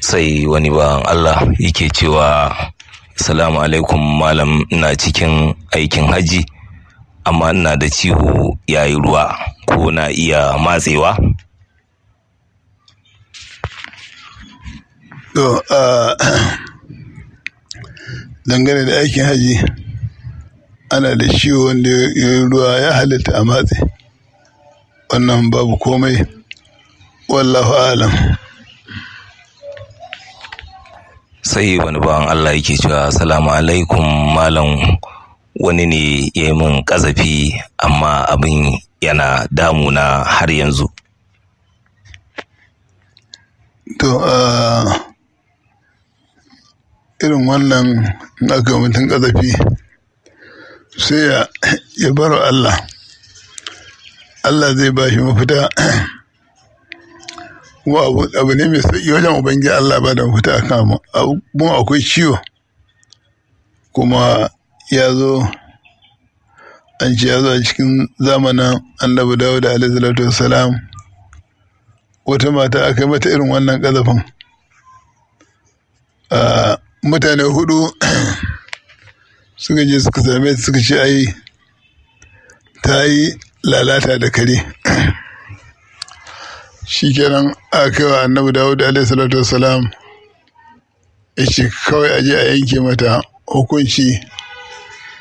sai wani bawan Allah yake cewa salamu alaikum malam ina cikin aikin haji amma ina da ciwo yayi ruwa ko na iya matsewa to dangane da aikin haji ana da ciwo wanda ya ruwa ya halitta a matse wannan babu komai wallahu alam sai wani bawan Allah yake cewa salamu alaikum malam wani ne ya yi min ƙazafi amma abin yana damuna har yanzu to irin wannan in aka mutum ƙazafi sai ya bar Allah Allah zai ba shi mafita kuma abu ne mai sauƙi wajen ubangiji Allah ba da mafita a kama abun akwai ciwo kuma ya zo an ce ya zo a cikin zamanin annabi dawo da alaihi wassalam wata mata aka yi mata irin wannan ƙazafin mutane hudu suka je suka same suka ce ai ta yi lalata da kare shi kenan aka kai wa annabi dawud alaihi salatu wassalam ya ce kawai aje a yanke mata hukunci